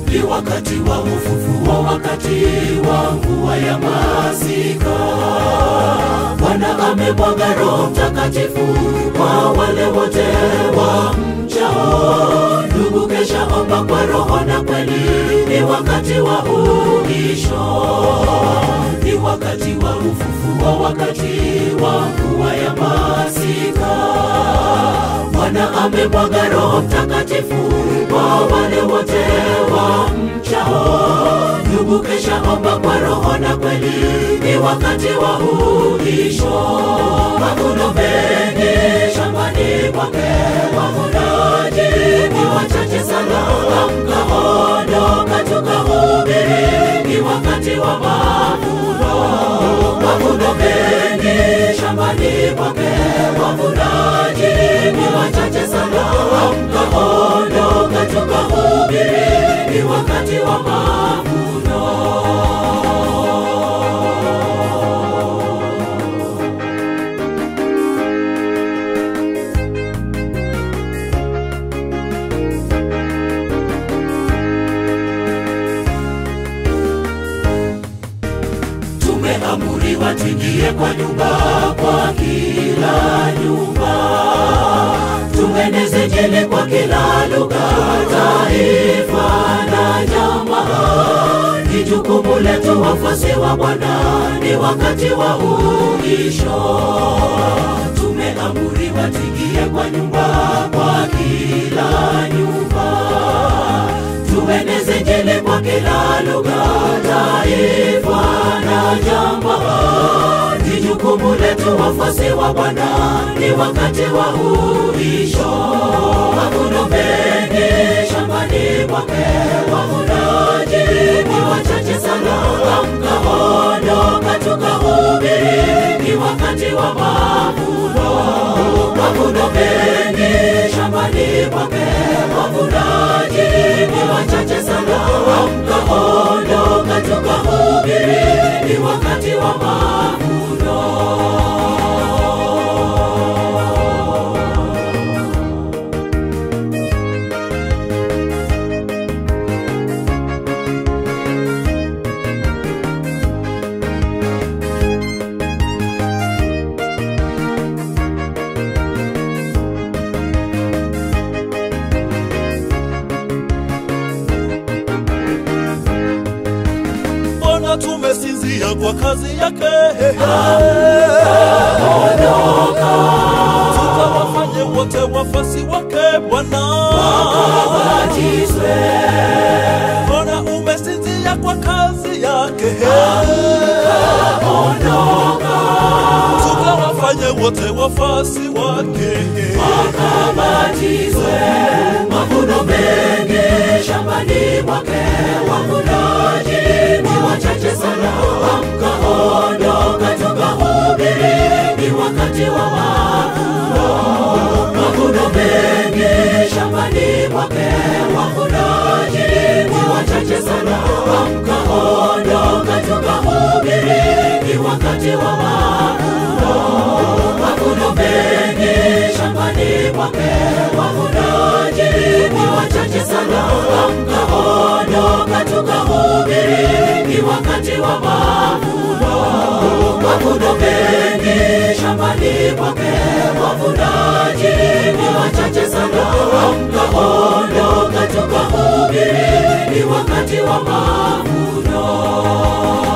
ni wakati wa ufufuo, wakati wa mvua ya masika. Bwana amemwaga Roho Mtakatifu kwa wale wote wa mchao. Ndugu, kesha omba kwa roho na kweli, ni wakati wa uisho, ni wakati wa ufufuo, wakati wa mvua ya masika. Bwana amemwaga Roho Mtakatifu kwa wale wote wa mchao. Ndugu, kesha omba kwa roho na kweli, ni wakati wa uisho. Mavuno mengi shambani kwake, wavunaji ni wachache sana. Amka, ondoka, tukahubiri, ni wakati wa mavuno. Mavuno mengi shambani kwake, wavunaji ni wachache sana. Amka, ondoka, tukahubiri, ni wakati wa mavuno. Tumeamuriwa tuingie kwa nyumba, kwa kila nyumba, tueneze Injili kwa kila lugha, taifa na jamaa. Ni jukumu letu wafuasi wa Bwana, ni wakati wa uisho. Tumeamuriwa tuingie kwa nyumba, kwa kila nyumba tueneze Injili kwa kila lugha, taifa na jamaa. Ni jukumu letu wafuasi wa Bwana, ni wakati wa uisho. Mavuno mengi shambani mwake, wavunaji ni wachache sana. Amka, ondoka, tukahubiri, ni wakati wa mavuno. Mavuno mengi shambani mwake, wavunaji ni wachache sana. Amka, ondoka, tukahubiri, ni wakati wa mavuno. Mbona tumesinzia kwa kazi yake? Tukawafanye wote wafasi wake Bwana. Batizwe, Mbona umesinzia kwa kazi yake? Tukawafanye wote wafasi wake. akabatizwe. Mavuno mengi shambani mwake, wavunaji ni wachache sana. Amka, ondoka, tukahubiri, ni wakati wa mavuno. Mavuno mengi shambani mwake, wavunaji ni wachache sana. Amka, ondoka, tukahubiri, ni wakati wa mavuno. Mavuno mengi shambani mwake, wavunaji ni wachache sana. Amka, ondoka, tukahubiri, ni wakati wa mavuno. Mavuno mengi shambani mwake, wavunaji ni wachache sana. Amka, ondoka, tukahubiri, ni wakati wa mavuno.